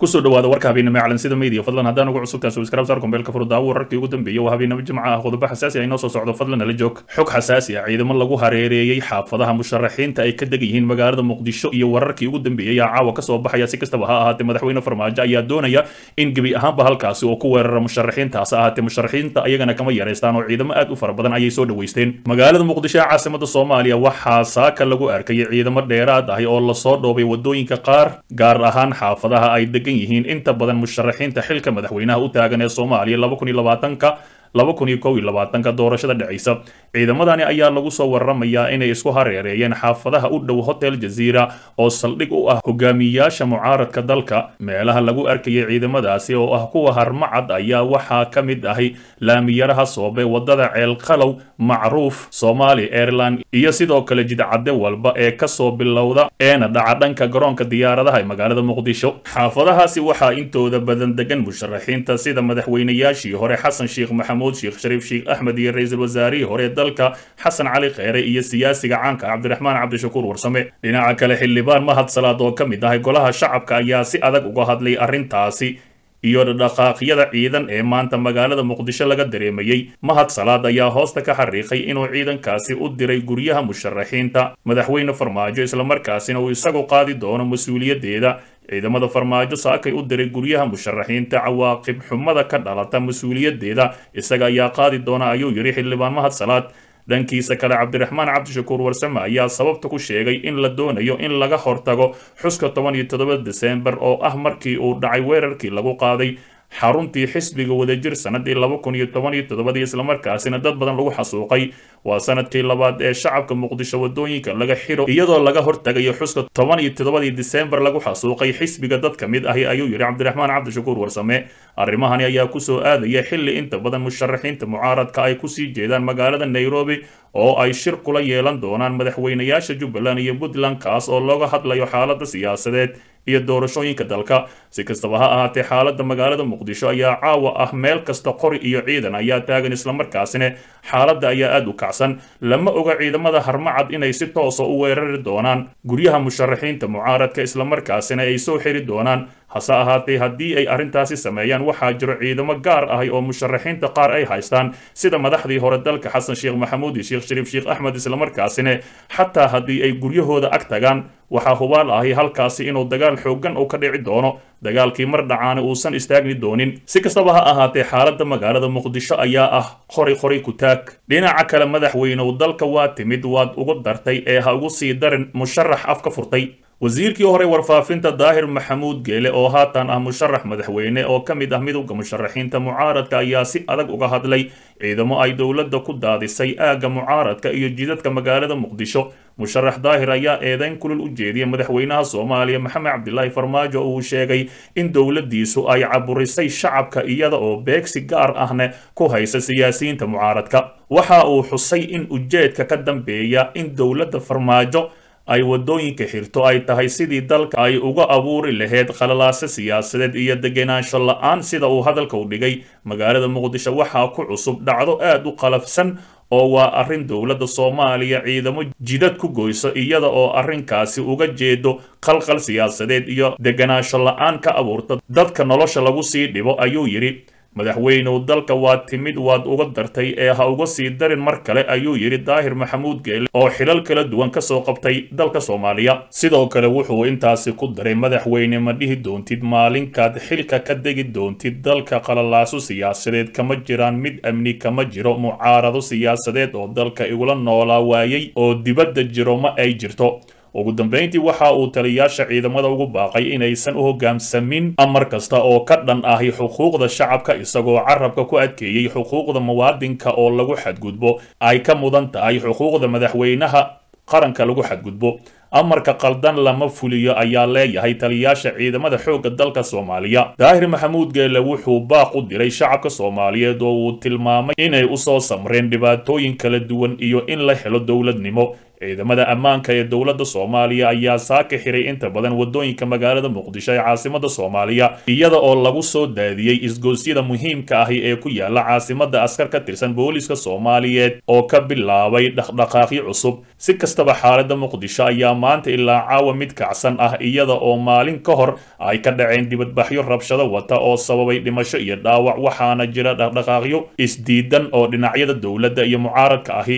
kusoo dhawaada warka habeenimo calansida media fadlan haddaan ugu cusubtaan subscribe saar kombeelka furdaawo wararkii ugu dambeeyay waa habeenimo jimca ah qodobo xasaasi ah inoo soo socdo fadlan nala joog xog xasaasi ah ciidamo lagu hareereeyey xaafadaha musharaxiinta ay ka degan yihiin magaalada muqdisho iyo wararkii ugu dambeeyey aa caawa kasoo baxaya si kastaba ha ahaatee madaxweyne farmaajo ayaa doonaya in gebi ahaanba halkaasi oo ku weerara musharaxiintaas ahaatee musharaxiinta ayagana kama yareystaan oo ciidamo aad u fara badan ayay soo dhaweysteen magaalada muqdisho ee caasimada soomaaliya waxaa saaka lagu arkayay ciidamo dheeraad ahi oo lasoo dhoobay wadooyinka qaar gaar ahaan xaafadaha ay degan yihiin inta badan musharaxiinta xilka madaxweynaha u taagan ee soomaaliya laba kun iyo labaatanka laba kun iyo kow iyo labaatanka doorashada dhacaysa ciidamadani ayaa lagu soo waramayaa inay isku hareereeyeen xaafadaha u dhow hotel jaziira oo saldhig u ah hogaamiyayaasha mucaaradka dalka meelaha lagu arkayay ciidamadaasi oo ah kuwa harmacad ayaa waxaa ka mid ahay laamiyaraha soobe wadada ceelqalow macruuf somali airline iyo sidoo kale jidcadde walba ee kasoo bilowda eena dhaca dhanka garoonka diyaaradaha ee magaalada muqdisho xaafadahaasi waxaa intooda badan degan musharaxiinta sida madaxweynayaashii hore xasan sheekh maxamuud sheekh shariif sheekh axmed iyo ra-iisul wasaarihii hore dalka xasan cali kheyre iyo siyaasiga caanka cabdiraxmaan cabdishakuur warsame dhinaca kale xildhibaan mahad salaad oo ka mid ahay golaha shacabka ayaa si adag uga hadlay arrintaasi iyo dhaqaaqyada ciidan ee maanta magaalada muqdisho laga dareemayey mahad salaad ayaa hoosta ka xariiqay inuu ciidankaasi u diray guryaha musharaxiinta madaxweyne farmaajo islamarkaasina uu isagu qaadi doono mas-uuliyaddeeda ciidamada farmaajo saakay u diray guryaha musharaxiinta cawaaqib xumada ka dhalata mas-uuliyaddeeda isaga ayaa qaadi doona ayuu yidhi xildhibaan mahad salaad dhankiisa kale cabdiraxmaan cabdishakuur warsame ayaa sababta ku sheegay in la doonayo in laga hortago xuska toban iyo toddoba desembar oo ah markii uu dhacay weerarkii lagu qaaday xaruntii xisbiga wadajir sanadii laba kun iyo toban iyo toddobadii islamarkaasina dad badan lagu xasuuqay waa sanadkii labaad ee shacabka muqdisho wadooyinka laga xiro iyadoo laga hortagayo xuska toban iyo toddobadii disembar lagu xasuuqay xisbiga dad ka mid ahi ayuu yidhi cabdiraxmaan cabdishakuur warsame arrimahani ayaa kusoo aadaya xilli inta badan musharaxiinta mucaaradka ay kusii jeedaan magaalada nairobi oo ay shir kula yeelan doonaan madaxweynayaasha jubbaland iyo puntland kaas oo looga hadlayo xaalada siyaasadeed iyo doorashooyinka dalka si kastaba ha ahaatee xaalada magaalada muqdisho ayaa caawa ah meel kasta qori iyo ciidan ayaa taagan islamarkaasina xaaladda ayaa aada u kacsan lama oga ciidamada harmacad inay si toosa u weerari doonaan guryaha musharaxiinta mucaaradka islamarkaasina ay soo xiri doonaan hase ahaatee haddii ay arrintaasi sameeyaan waxaa jiro ciidamo gaar ahi oo musharaxiinta qaar ay haystaan sida madaxdii hore dalka xasan sheekh maxamuud iyo sheekh shariif sheekh axmed islamarkaasina xataa haddii ay guryahooda ag tagaan waxaa hubaal ahi halkaasi inuu dagaal xooggan uu ka dhici doono dagaalkii mar dhacaana uusan istaagni doonin si kastaba ha ahaatee xaaladda magaalada muqdisho ayaa ah qori qori ku taag dhinaca kale madaxweynew dalka waa timid waad ugu dartay ee ha ugu sii darin musharax af ka furtay wasiirkii hore warfaafinta daahir maxamuud geele oo haatan ah musharax madaxweyne oo ka mid ah midowda musharaxiinta mucaaradka ayaa si adag uga hadlay ciidamo ay dowladda ku daadisay aagga mucaaradka iyo jidadka magaalada muqdisho musharax daahir ayaa eedeyn kulul u jeediyay madaxweynaha soomaaliya maxamed cabdilaahi farmaajo oo uu sheegay in dowladdiisu ay caburisay shacabka iyada oo beegsi gaar ahna ku haysa siyaasiyiinta mucaaradka waxa uu xusay in ujeedka ka dambeeya in dowladda farmaajo ay wadooyinka xirto ay tahay sidii dalka ay uga abuuri lahayd khalalaase siyaasadeed iyo degenaansho la-aan sida uu hadalka u dhigay magaalada muqdisho waxaa ku cusub dhacdo aad u qalafsan oo waa arrin dowladda soomaaliya ciidamo jidad ku goyso iyada oo arrinkaasi uga jeedo qalqal siyaasadeed iyo degenaansho la-aan ka abuurta dadka nolosha lagu sii dhibo ayuu yidhi madaxweynew dalka waa timid waad uga dartay ee ha uga sii darin mar kale ayuu yidhi daahir maxamuud geele oo xilal kala duwan kasoo qabtay dalka soomaaliya sidoo kale wuxuu intaasi ku daray madaxweyne ma dhihi doontid maalinkaad xilka ka degi doontid dalka qalalaaso siyaasadeed kama jiraan mid amni kama jiro mucaarado siyaasadeed oo dalka igula noolaa waayey oo dibadda jiro ma ay jirto ugu dambeyntii waxa uu taliyaasha ciidamada ugu baaqay inaysan u hoggaamsamin amar kasta oo ka dhan ahi xuquuqda shacabka isagoo carabka ku adkeeyey xuquuqda muwaadinka oo lagu xadgudbo ay ka mudan tahay xuquuqda madaxweynaha qaranka lagu xadgudbo amarka qaldan lama fuliyo ayaa leeyahay taliyaasha ciidamada xoogga dalka soomaaliya daahir maxamuud geele wuxuu baaq u diray shacabka soomaaliyeed oo uu tilmaamay inay usoo samreen dhibaatooyin kala duwan iyo in la helo dowladnimo ciidamada ammaanka ee dowladda soomaaliya ayaa saaka xiray inta badan wadooyinka magaalada muqdisho ee caasimada soomaaliya iyada oo lagu soo daadiyey isgoosyada muhiimka ahi ee ku yaala caasimada askar ka tirsan booliska soomaaliyeed oo ka bilaabay dhaqdhaqaaqyo cusub si kastaba xaalada muqdisho ayaa maanta ilaa caawa mid kacsan ah iyada oo maalin ka hor ay ka dhaceen dibadbaxyo rabshado wata oo sababay dhimasho iyo dhaawac waxaana jira dhaqdhaqaaqyo isdiidan oo dhinacyada dowladda iyo mucaaradka ahi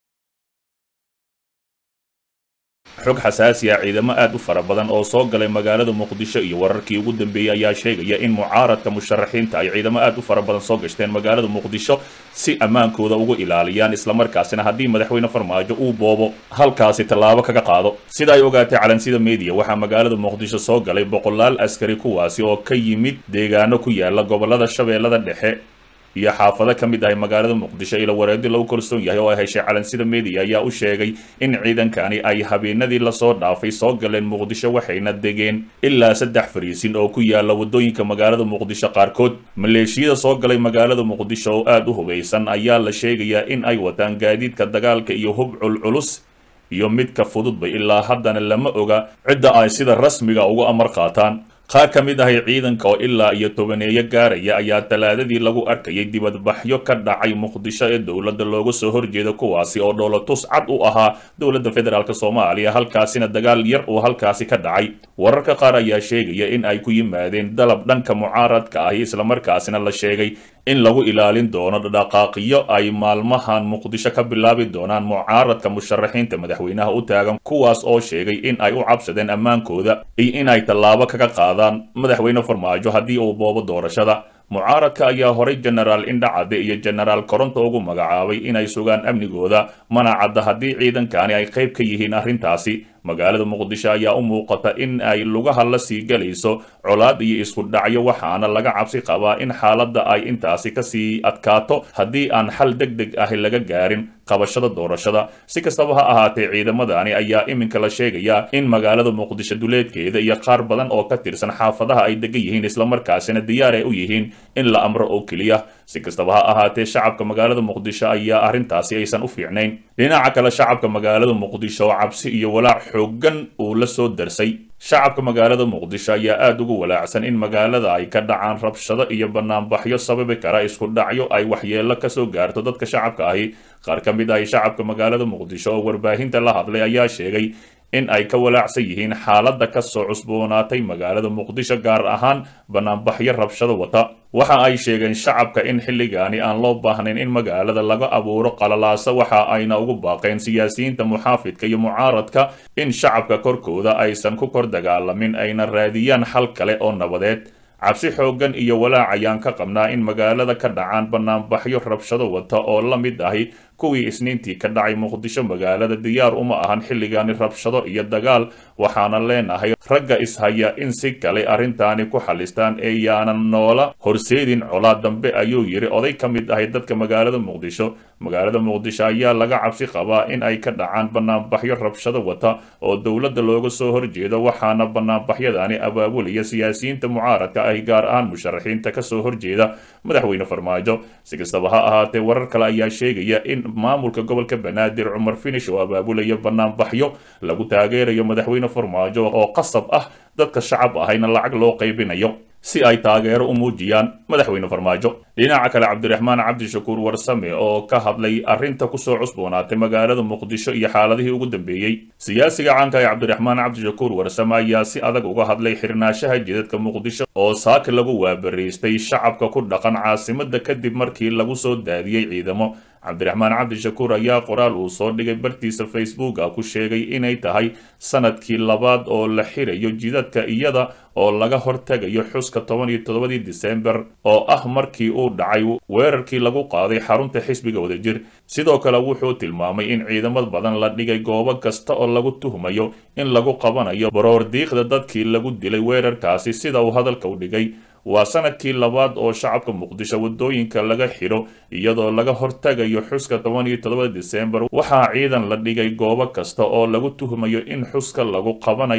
xog xasaasi ah ciidamo aad u fara badan oo soo galay magaalada muqdisho iyo wararkii ugu dambeeyey ayaa sheegaya in mucaaradka musharaxiinta ay ciidamo aad u fara badan soo gashteen magaalada muqdisho si ammaankooda ugu ilaaliyaan islamarkaasina haddii madaxweyne farmaajo uu boobo halkaasi tallaabo kaga qaado sida ay ogaatay calansida media waxaa magaalada muqdisho soo galay boqolaal askari kuwaasi oo ka yimid deegaano ku yaala gobolada shabeellada dhexe iyo xaafado ka mid ahay magaalada muqdisho ila wareedi lagu kalsoon yahay oo ay heshay calansida media ayaa u sheegay in ciidankani ay habeenadii lasoo dhaafay soo galeen muqdisho waxayna degeen ilaa saddex fariisin oo ku yaala wadooyinka magaalada muqdisho qaarkood maleeshiyada soo galay magaalada muqdisho oo aad u hubeysan ayaa la sheegayaa in ay wataan gaadiidka dagaalka iyo hub culculus iyo midka fududba ilaa haddana lama oga cidda ay sida rasmiga ugu amar qaataan qaar ka mid ahay ciidanka oo ilaa iyo tobaneeyo gaaraya ayaa talaadadii lagu arkayay dibadbaxyo ka dhacay muqdisho ee dowladda looga soo horjeeda kuwaasi oo dhoolatus cad u ahaa dowladda federaalk soomaaliya halkaasina dagaal yar uu halkaasi ka dhacay wararka qaar ayaa sheegaya in ay ku yimaadeen dalab dhanka mucaaradka ahi islamarkaasina la sheegay in lagu ilaalin doono dhaqaaqiyo ay maalmahan muqdisho ka bilaabi doonaan mucaaradka musharaxiinta madaxweynaha u taagan kuwaas oo sheegay in ay u cabsadeen ammaankooda iyo in ay tallaabo kaga qaadaan madaxweyne farmaajo haddii uu boobo doorashada mucaaradka ayaa horay jenaraal indhacade iyo jenaraal koronto ugu magacaabay inay sugaan amnigooda mana cadda haddii ciidankani ay qayb ka yihiin arrintaasi magaalada muqdisho ayaa u muuqata in ay lugaha la sii galayso colaad iyo isku dhacyo waxaana laga cabsi qabaa in xaaladda ay intaasi kasii adkaato haddii aan xal deg deg ahi laga gaarin qabashada doorashada si kastaba ha ahaatee ciidamadani ayaa iminka la sheegayaa in magaalada muqdisho duleedkeeda iyo qaar badan oo ka tirsan xaafadaha ay degan yihiin islamarkaasina diyaar ay u yihiin in la amro oo keliya si kastaba ha ahaatee shacabka magaalada muqdisho ayaa arrintaasi aysan u fiicnayn dhinaca kale shacabka magaalada muqdisho oo cabsi iyo walaac xoogan uu la soo darsay shacabka magaalada muqdisho ayaa aada ugu walaacsan in magaalada ay ka dhacaan rabshado iyo banaanbaxyo sababi kara isku dhacyo ay waxyeello kasoo gaarto dadka shacabka ahi qaar ka mid ahi shacabka magaalada muqdisho oo warbaahinta la hadlay ayaa sheegay in ay ka walaacsan yihiin xaaladda kasoo cusboonaatay magaalada muqdisho gaar ahaan banaanbaxyo rabshado wata waxa ay sheegeen shacabka in xilligaani aan loo baahnayn in magaalada laga abuuro qalalaasa waxa ayna ugu baaqeen siyaasiyiinta muxaafidka iyo mucaaradka in shacabka korkooda aysan ku kor dagaalamin ayna raadiyaan xal kale oo nabadeed cabsi xooggan iyo walaac ayaan ka qabnaa in magaalada ka dhacaan banaanbaxyo rabshado wata oo la mid ahi kuwii isniintii ka dhacay muqdisho magaalada diyaar uma ahan xilligaani rabshado iyo dagaal waxaana leenahay ragga ishaya in si kale arrintaani ku xalistaan ee yaanan noola horseedin colaad dambe ayuu yidhi oday ka mid ahay dadka magaalada muqdisho magaalada muqdisho ayaa laga cabsi qabaa in ay ka dhacaan banaanbaxyo rabshado wata oo dowladda looga soo horjeedo waxaana banaanbaxyadaani abaabulaya siyaasiyiinta mucaaradka ahi gaar ahaan musharaxiinta kasoo horjeeda madaxweyne farmaajo si kastaba ha ahaatee warar kale ayaa sheegaya in maamulka gobolka banaadir cumar finish oo abaabulaya banaanbaxyo lagu taageerayo madaxweyne farmaajo oo qasab ah dadka shacab ahayna lacag loo qaybinayo si ay taageero u muujiyaan madaxweyne farmaajo dhinaca kale cabdiraxmaan cabdishakuur warsame oo ka hadlay arrinta kusoo cusboonaatay magaalada muqdisho iyo xaaladihii ugu dambeeyey siyaasiga caanka ee cabdiraxmaan cabdishakuur warsame ayaa si adag uga hadlay xirnaanshaha jidadka muqdisho oo saaka lagu waabariistay shacabka ku dhaqan caasimada kadib markii lagu soo daadiyey ciidamo cabdiraxmaan cabdishakuur ayaa qoraal uu soo dhigay bartiisa facebooka ku sheegay inay tahay sanadkii labaad oo la xirayo jidadka iyada oo laga hortegayo xuska toban iyo toddobadii disembar oo ah markii uu dhacay weerarkii lagu qaaday xarunta xisbiga wadajir sidoo kale wuxuu tilmaamay in ciidamad badan la dhigay goobo kasta oo lagu tuhmayo in lagu qabanayo baroor diiqda dadkii lagu dilay weerarkaasi sida uu hadalka u dhigay waa sanadkii labaad oo shacabka muqdisho wadooyinka laga xidho iyadoo laga hortagayo xuska toban iyo toddobada disembar waxaa ciidan la dhigay goobo kasta oo lagu tuhmayo in xuska lagu qabanayo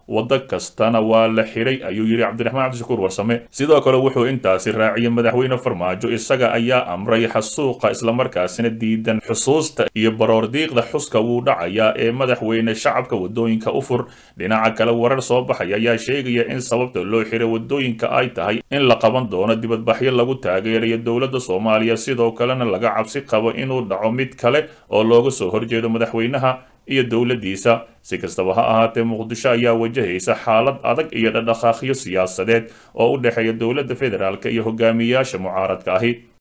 waddo kastana waa la xiray ayuu yidhi cabdiraxmaan cabdishakuur warsame sidoo kale wuxuu intaasi raaciyey madaxweyne farmaajo isaga ayaa amray xasuuqa islamarkaasina diidan xusuusta iyo baroordiiqda xuska wuu dhacayaa ee madaxweyne shacabka wadooyinka u fur dhinaca kale warar soo baxaya ayaa sheegaya in sababta loo xiray wadooyinka ay tahay in la qaban doono dibadbaxyo lagu taageerayo dowladda soomaaliya sidoo kalena laga cabsi qabo inuu dhaco mid kale oo looga soo horjeedo madaxweynaha iyo dowladdiisa si kastaba ha ahaatee muqdisho ayaa wajahaysa xaalad adag iyo dhadhaqaaqyo siyaasadeed oo u dhexeeya dowladda federaalk iyo hogaamiyayaasha mucaaradka ahi